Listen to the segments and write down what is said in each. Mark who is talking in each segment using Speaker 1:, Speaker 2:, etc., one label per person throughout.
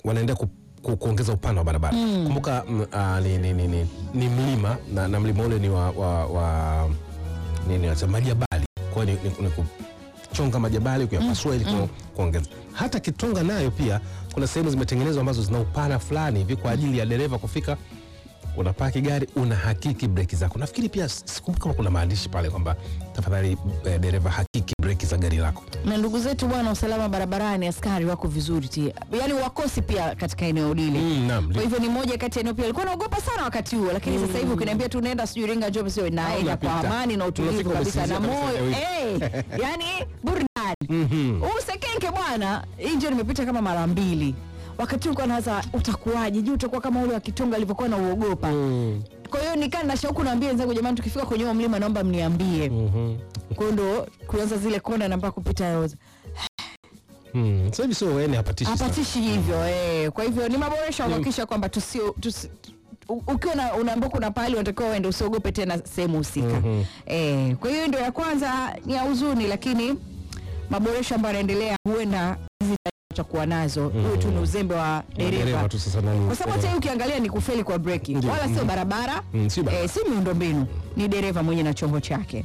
Speaker 1: wanaendelea ku, ku, kuongeza upana wa barabara kumbuka mm, ah, ni, ni, ni, ni, ni mlima na, na mlima ule ni wa, wa, wa nini wasa, majabali kwa hiyo ni, ni, ni kuchonga majabali kuyapasua ili ku- kuongeza hata Kitonga nayo pia kuna sehemu zimetengenezwa ambazo zina upana fulani hivi kwa ajili ya dereva kufika unapaki gari unahakiki breki zako. Nafikiri pia sikumbuka kama kuna maandishi pale kwamba tafadhali eh, dereva hakiki breki za gari lako.
Speaker 2: na ndugu zetu bwana usalama barabarani askari wako vizuri ti yaani wakosi pia katika eneo lile
Speaker 1: Mm, naam.
Speaker 2: kwa hivyo ni moja kati ya eneo pia alikuwa naogopa sana wakati huo lakini sasa hivi ukiniambia tu naenda sijui ringa job sio naenda kwa
Speaker 1: unapita.
Speaker 2: amani na utulivu
Speaker 1: Unafika
Speaker 2: kabisa na
Speaker 1: umesinzia kabisa
Speaker 2: moyo
Speaker 1: eneo
Speaker 2: hey, yani burudani huu sekenke bwana hii njia nimepita kama mara mbili wakati huko nawaza utakuwaje juu utakuwa kama ule wa kitonga alivyokuwa na uogopa kwa hiyo nikaa na shauku naambia wenzangu jamani tukifika kwenye huo mlima naomba mniambie kwa hiyo ndo kuanza zile kona namba kupita yoza
Speaker 1: Mm, sasa hivi sio wewe hapatishi sana.
Speaker 2: hapatishi hivyo eh. Kwa hivyo ni maboresho ya kuhakikisha kwamba tusio tusi, u- ukiwa na- unaambiwa kuna pahali unatakiwa uende usiogope tena sehemu husika eh, kwa hiyo ndio ya kwanza ni ya huzuni, lakini maboresho ambayo yanaendelea huenda hizi tutakuwa nazo huwe tu ni uzembe wa dereva
Speaker 1: Dereva tu sasa nani?
Speaker 2: kwa sababu hata hii ukiangalia ni kufeli kwa breki
Speaker 1: Ndio.
Speaker 2: wala sio barabara
Speaker 1: Mm, si barabara.
Speaker 2: eh, si miundombinu ni dereva mwenye na chombo chake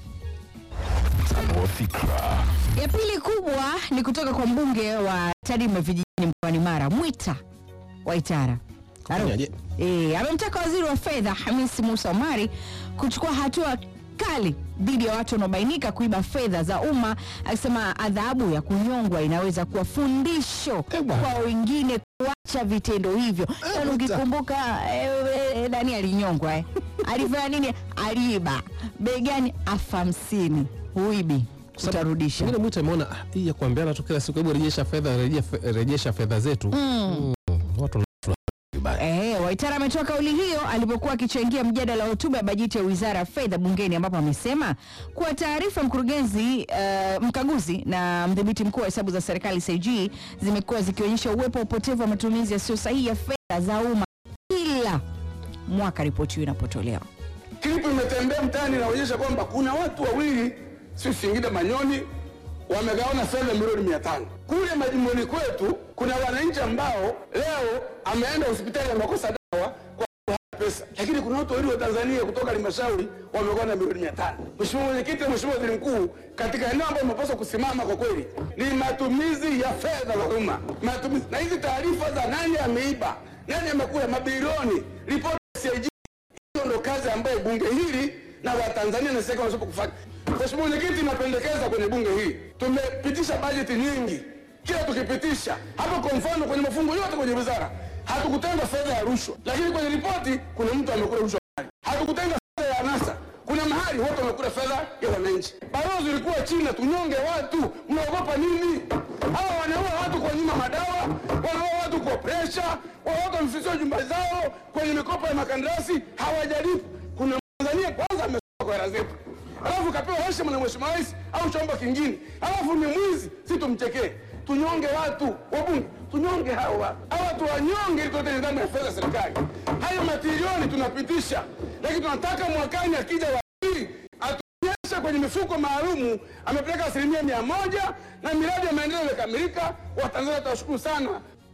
Speaker 2: ya pili kubwa ni kutoka kwa mbunge wa Tarime vijijini mkoani Mara Mwita Waitara Aro.
Speaker 1: Kufanyaje?
Speaker 2: Eh, amemtaka waziri wa fedha Hamisi Musa Omari kuchukua hatua kali dhidi ya watu wanaobainika kuiba fedha za umma, akisema adhabu ya kunyongwa inaweza kuwa fundisho
Speaker 1: Eh, bwana.
Speaker 2: kwa wengine kuacha vitendo hivyo. Yaani
Speaker 1: Mwita.
Speaker 2: ukikumbuka eh, eh, nani alinyongwa eh? alifanya nini? Aliiba begani elfu hamsini huibi utarudisha.
Speaker 1: Pengine Mwita ameona ah, hii ya kuambiana tu kila siku, hebu rejesha fedha, rejesha fe- rejesha fedha zetu. Mm, Watu wana- vibaya.
Speaker 2: Eh, Waitara ametoa kauli hiyo alipokuwa akichangia mjadala wa hotuba ya bajeti ya Wizara ya Fedha bungeni ambapo amesema kuwa taarifa ya mkurugenzi eh, mkaguzi na mdhibiti mkuu wa hesabu za serikali CAG zimekuwa zikionyesha uwepo wa upotevu wa matumizi yasiyo sahihi ya fedha za umma kila mwaka ripoti hiyo inapotolewa.
Speaker 3: Klipu imetembea mtaani inaonyesha kwamba kuna watu wawili si Singida Manyoni wamegawana fedha milioni mia tano. Kule majimboni kwetu kuna wananchi ambao leo ameenda hospitali amekosa dawa kwa hana pesa, lakini kuna watu wawili wa Tanzania kutoka halmashauri wamegawana milioni mia tano. Mheshimiwa Mwenyekiti, Mheshimiwa Waziri Mkuu, katika eneo ambalo umepaswa kusimama kwa kweli ni matumizi ya fedha za umma, matumizi na hizi taarifa za nani ameiba, nani amekula mabilioni, ripoti ya CAG hiyo ndo kazi ambayo bunge hili na Watanzania na serikali wanapaswa kufanya. Mheshimiwa Mwenyekiti, napendekeza kwenye bunge hili tumepitisha bajeti nyingi, kila tukipitisha hapo, kwa mfano kwenye mafungu yote kwenye wizara hatukutenga fedha ya rushwa, lakini kwenye ripoti kuna mtu amekula rushwa mahali. Hatukutenga fedha ya anasa, kuna mahali watu wamekula fedha ya wananchi. Balozi ulikuwa China, tunyonge watu, mnaogopa nini? Hawa wanaua watu kwa nyuma madawa, wanaua watu kwa presha, watu wamefisiwa nyumba zao kwenye mikopo ya makandarasi hawajalipa. Kuna Tanzania kwanza amesoma kwa hela zetu, alafu kapewa heshima na mheshimiwa rais au chombo kingine, alafu ni mwizi, si tumchekee? Tunyonge watu wabunge, tunyonge hawa hawa, tuwanyonge ili tuote nidhamu ya fedha ya serikali. Hayo matilioni tunapitisha, lakini tunataka mwakani akija waziri atuonyeshe kwenye mifuko maalumu amepeleka asilimia mia moja na miradi ya maendeleo imekamilika. Watanzania tutawashukuru sana.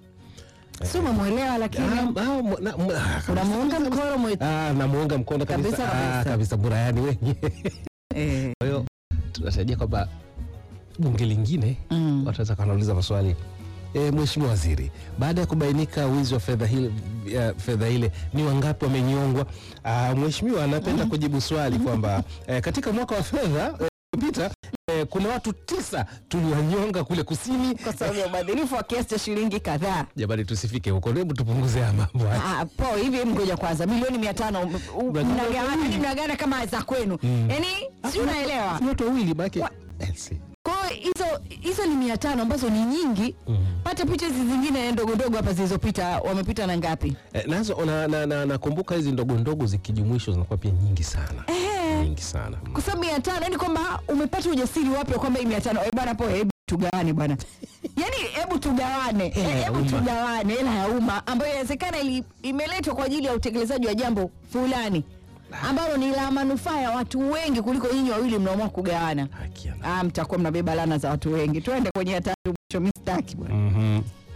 Speaker 2: Si umemwelewa
Speaker 1: Ah,
Speaker 2: lakini
Speaker 1: ah, mwa- na- mwa- ah,
Speaker 2: unamuunga mkono mwe-
Speaker 1: Ah, namuunga mkono kabisa
Speaker 2: Kabisa,
Speaker 1: Ah,
Speaker 2: kabisa.
Speaker 1: kabisa burayani wengi.
Speaker 2: eh,
Speaker 1: Kwa hiyo tunatarajia kwamba bunge lingine
Speaker 2: Mm.
Speaker 1: wataweza kuanauliza maswali e, Mheshimiwa Waziri, baada ya kubainika wizi wa fedha hile, ya fedha ile ni wangapi wamenyongwa? Ah, Mheshimiwa anapenda kujibu swali kwamba eh, katika mwaka wa fedha eh, uliopita eh, kuna watu tisa tuliwanyonga kule kusini.
Speaker 2: kwa sababu ya ubadhirifu wa kiasi cha shilingi kadhaa.
Speaker 1: Jamani, tusifike huko, hebu tupunguze haya mambo haya.
Speaker 2: Ah, po hivi mgoja kwanza milioni mia tano m- u-
Speaker 1: Mnagawana
Speaker 2: mnagawana
Speaker 1: wawili.
Speaker 2: yani mnagawana kama za kwenu yani si unaelewa
Speaker 1: Ni watu wawili maake
Speaker 2: Wa-
Speaker 1: Elsie.
Speaker 2: kwa hiyo hizo hizo ni mia tano ambazo ni nyingi pata picha hizi zingine ndogo ndogo hapa zilizopita wamepita na ngapi
Speaker 1: Eh, nazo nakumbuka na, na, nakumbuka hizi ndogo ndogo zikijumuishwa zinakuwa pia nyingi sana nyingi sana
Speaker 2: kwa sababu mia tano yani kwamba umepata ujasiri wapi wa kwamba hii mia tano eh bwana po hebu tugawane bwana yani hebu tugawane eh,
Speaker 1: Hela ya
Speaker 2: hebu
Speaker 1: umma.
Speaker 2: tugawane hela ya umma ambayo inawezekana ili- imeletwa kwa ajili ya utekelezaji wa jambo fulani ambalo ni la manufaa ya watu wengi kuliko nyinyi wawili mnaamua kugawana
Speaker 1: Haki ya
Speaker 2: ah, mtakuwa mnabeba lana za watu wengi tuende kwenye ya tatu mwisho mistaki bwana
Speaker 1: Mhm.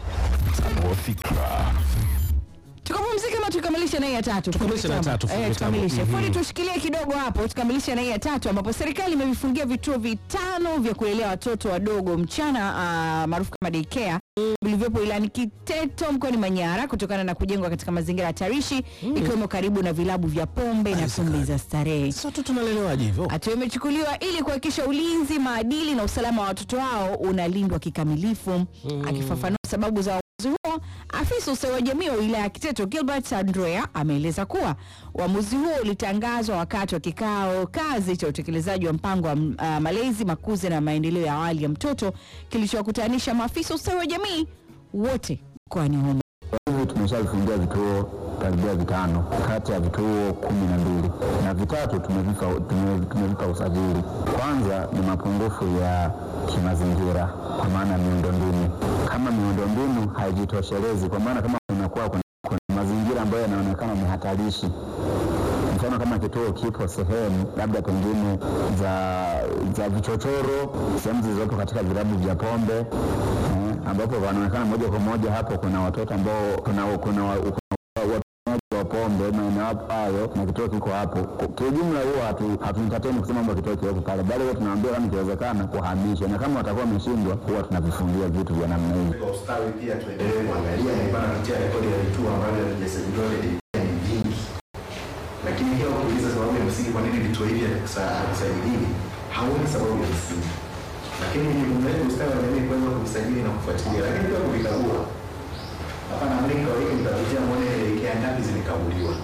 Speaker 4: Tanua fikra.
Speaker 2: tukapumzike ama tukamilishe na hii ya tatu
Speaker 1: Tukamilishe na ya tatu,
Speaker 2: Eh,
Speaker 1: fundi
Speaker 2: tukamilishe
Speaker 1: mitambo.
Speaker 2: fundi
Speaker 1: Mhm.
Speaker 2: tushikilie kidogo hapo tukamilishe na hii ya tatu ambapo serikali imevifungia vituo vitano vya kulelea watoto wadogo mchana ah, maarufu kama daycare vilivyopo ilani Kiteto mkoani Manyara kutokana na kujengwa katika mazingira hatarishi ikiwemo karibu na vilabu vya pombe na kumbi za starehe.
Speaker 1: Sasa watoto tunalelewaje hivyo?
Speaker 2: Hatua imechukuliwa ili kuhakikisha ulinzi, maadili na usalama wa watoto hao unalindwa kikamilifu. Akifafanua sababu za uamuzi huo, afisa ustawi wa jamii wa wilaya ya Kiteto Gilbert Andrea ameeleza kuwa uamuzi huo ulitangazwa wakati wa kikao kazi cha utekelezaji wa mpango wa uh, malezi, makuzi na maendeleo ya awali ya mtoto kilichowakutanisha maafisa ustawi wa jamii wote mkoani humo.
Speaker 5: hivi tumeshavifungia vituo karibia vitano kati ya vituo kumi na mbili na vitatu tumevipa, tume- tumevipa usajili. Kwanza ni mapungufu ya kimazingira kwa maana ya miundombinu. Kama miundombinu haijitoshelezi, kwa maana kama kunakuwa kuna, kuna mazingira ambayo yanaonekana ni hatarishi mfano kama kituo kipo sehemu labda pengine za za vichochoro, sehemu zilizopo katika vilabu vya pombe eh, ambapo wanaonekana moja kwa moja hapo kuna watoto ambao kuna kuna wa- kuna watumiaji wa pombe maeneo hapo hayo, na kituo kiko hapo. Kwa- Kiujumla huwa hatu hatuentertain kusema kwamba kituo kiwepo pale, bali huwa tunaambia kama ikiwezekana kuhamisha, na kama watakuwa wameshindwa, huwa tunavifungia vitu vya namna hii.
Speaker 6: kwa ustawi pia tuendelee kuangalia nilikuwa napitia rekodi ya vituo ambavyo havijasajiliwa vya DPI ni vingi, lakini pia ukiuliza sababu ya msingi kwa nini vituo hivi havikusa- havisajiliwi, hauoni sababu ya msingi, lakini ni jukumu letu ustawi wa jamii kuweza kuvisajili na kufuatilia, lakini pia kuvikagua. Hapa naamini kwa wiki mtapitia mwone DPI ngapi zimekaguliwa.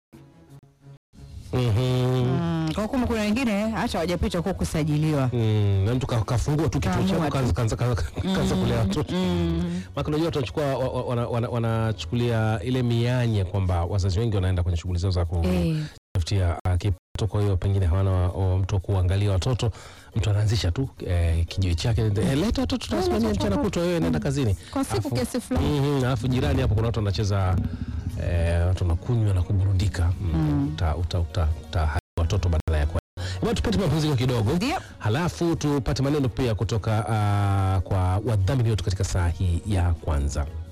Speaker 1: Mhm.
Speaker 2: Mm, kwa kuwa kuna wengine hata hawajapita kwa kusajiliwa.
Speaker 1: Mm, na mtu ka- kafungua tu kituo
Speaker 2: Kaamua
Speaker 1: chako
Speaker 2: tu.
Speaker 1: kaanza- kaanza kaanza- kaanza kulea watoto maka unajua watu wanachukua wa- wa- wana- wana- wanachukulia ile mianya kwamba wazazi wengi wanaenda kwenye shughuli zao za
Speaker 2: Eh.
Speaker 1: kutafutia uh, kipato kwa hiyo pengine hawana wa- wa- mtu wa kuangalia watoto mtu anaanzisha tu eh, kijiwe chake eh, leta watoto tunasimamia mchana kutwa wewe nenda kazini
Speaker 2: Kwa siku
Speaker 1: Alafu-
Speaker 2: kiasi fulani.
Speaker 1: Mhm, alafu jirani hapo kuna watu wanacheza eh, watu wanakunywa na kuburudika mm. uta, uta, uta, uta, watoto badala ya kwa Hebu tupate mapumziko kidogo
Speaker 2: Ndio.
Speaker 1: halafu tupate maneno pia kutoka uh, kwa wadhamini wetu katika saa hii ya kwanza